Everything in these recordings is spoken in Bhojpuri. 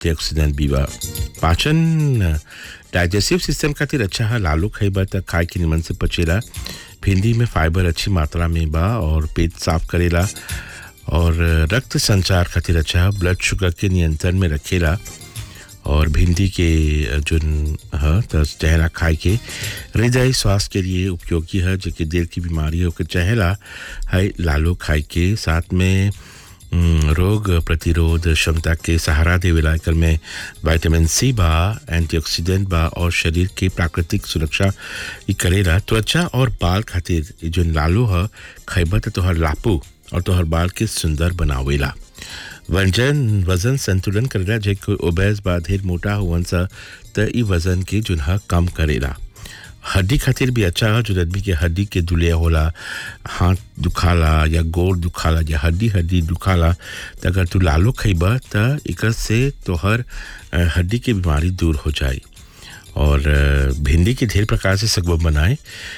एंटीऑक्सीडेंट भी बा पाचन डाइजेस्टिव सिस्टम खातिर अच्छा है लालू खइबा त खाए के निमन से पचेला भिंडी में फाइबर अच्छी मात्रा में बा और पेट साफ करेला और रक्त संचार खातिर अच्छा है ब्लड शुगर के नियंत्रण में रखेला और भिंडी के जोन है तो चहला खाए के हृदय स्वास्थ्य के लिए उपयोगी है जो कि दिल की बीमारी हो के चहला है लालू खाए के साथ में रोग प्रतिरोध क्षमता के सहारा देवेला एकर में विटामिन सी बा एंटीऑक्सीडेंट बा और शरीर के प्राकृतिक सुरक्षा ई करेला त्वचा और बाल खातिर जो लालू है खैबा तो तोहर लापू और तोहर बाल के सुंदर बनावेला वजन वजन संतुलन करेला जे कोई ओबेस बा ढेर मोटा हुवन सा त ई वजन के जुनहा कम करेला हड्डी खातिर भी अच्छा है जो आदमी के हड्डी के दुलिया होला हाथ दुखाला या गोड़ दुखाला या हड्डी हड्डी दुखाला तो अगर तू लालू खइबा त एकर से तोहर हड्डी के बीमारी दूर हो जाए और भिंडी के ढेर प्रकार से सगब बनाए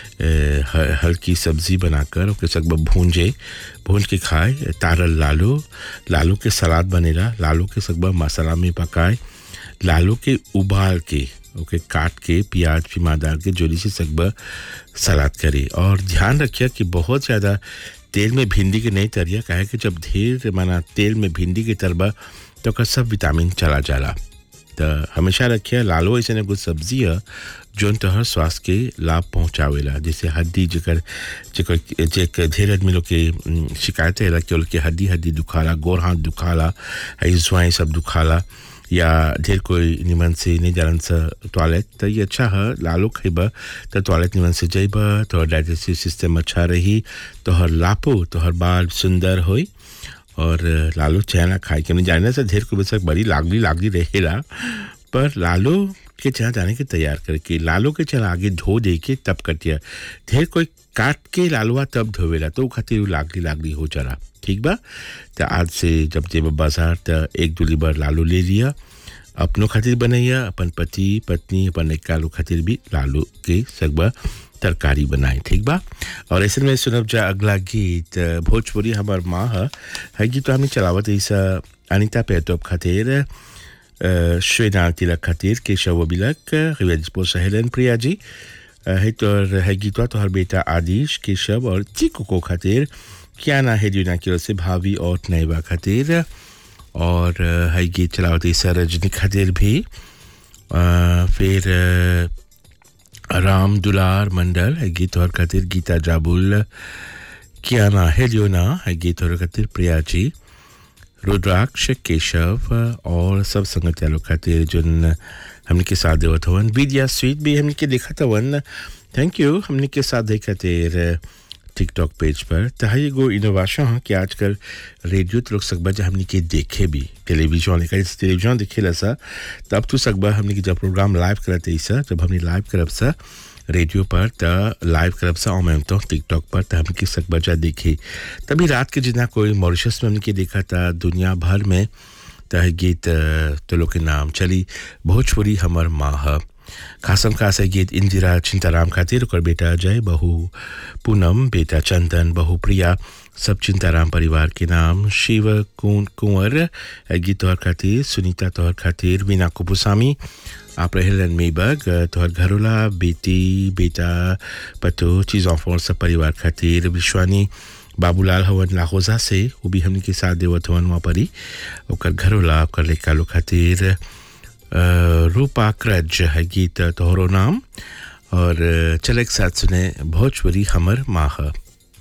हल्की सब्जी बनाकर ओके सगब भूंजे भूंज के खाए तारल लालू लालू के सलाद बनेला लालू के सगब मसाला में पकाए लालू के उबाल के ओके काट के प्याज फिमा डाल के जोरी से सगबा सलाद करे और ध्यान रखिए कि बहुत ज़्यादा तेल में भिंडी के नहीं तरिया कहे कि जब ढेर माना तेल में भिंडी के तरबा तो का सब विटामिन चला जाला तो हमेशा रखिए लालो ऐसे कुछ सब्जी है जोन तोहर स्वास्थ्य के लाभ पहुँचावेला जैसे हड्डी जकर जकर जेक ढेर आदमी लोग के शिकायत है कि उनके हड्डी हड्डी दुखाला गोर हाथ दुखाला जुआई सब दुखाला या ढेर कोई निमन से नहीं जानन सा टॉयलेट तो ये अच्छा है लालो खइबा तो टॉयलेट निमन से जइबा तो डाइजेस्टिव सिस्टम अच्छा रही तोहर लापो तोहर बाल सुंदर होई और लालू चना खाए के नहीं जाने से ढेर को बेशक बड़ी लागली लागली रहेला पर लालू के चना जाने के तैयार करके लालू के चना आगे धो दे के तब कटिया ढेर कोई काट के लालुआ तब धोवेला तो खातिर लागली लागली हो जाला ठीक बा तो आज से जब जेब बाजार तो एक दूली बार लालू ले लिया अपनों खातिर बनैया अपन पति पत्नी अपन एक कालू खातिर भी लालू के सगबा तरकारी बनाए ठीक बा और ऐसे में सुनब जा अगला गीत भोजपुरी हमार माँ है है गीत तो हमें चलावत ऐसा अनिता पेटोप खातिर श्वेनाल तिलक खातिर केशव बिलक रिवेजपो सहेलन प्रिया जी है तो है गीतवा तो हर बेटा आदिश केशव और चिको को खातिर क्या ना है जुना की ओर से भाभी और नैबा खातिर और है गीत चलावत ऐसा रजनी खातिर भी आ, फिर राम दुलार मंडल है गीत और खातिर गीता जाबुल किया ना है ना है गीत और खातिर प्रिया जी रुद्राक्ष केशव और सब संगत यालो खातिर जोन हमने के साथ देवत हवन विद्या स्वीट भी हमने के देखा था वन थैंक यू हमने के साथ देखा तेर टिकटॉक पेज पर तहा गो इनोवेशन है कि आजकल रेडियो तो लोग सकबा जब हमने के देखे भी टेलीविजन लेकर इस टेलीविजन देखे ला सा तब तो सकबा हमने के जब प्रोग्राम लाइव करते सा जब हमने लाइव करब सा रेडियो पर त लाइव करब सा और मैं तो टिकटॉक पर त हमने के सकबा जा देखे तभी रात के जितना कोई मॉरिशस में हमने के देखा था दुनिया भर में तह गीत तो लोग के नाम चली भोजपुरी हमर माँ है खासम खास है गीत इंदिरा चिंताराम खातिर ओकर बेटा अजय बहू पूनम बेटा चंदन बहू प्रिया सब चिंताराम परिवार के नाम शिव कुन कुंवर गीत तोहर खातिर सुनीता तोहर खातिर वीना कुपुसामी आप रहेलन मेबग तोहर घरोला बेटी बेटा पतो चीज़ ऑफर सब परिवार खातिर विश्वानी बाबूलाल हवन लाहौजा से वो भी हमने के साथ देवत हवन वहाँ परी ओकर घरोला ओकर लेका लो खातिर रूपा क्रज है गीत तोहरो नाम और चले एक साथ सुने भोजपुरी हमर माह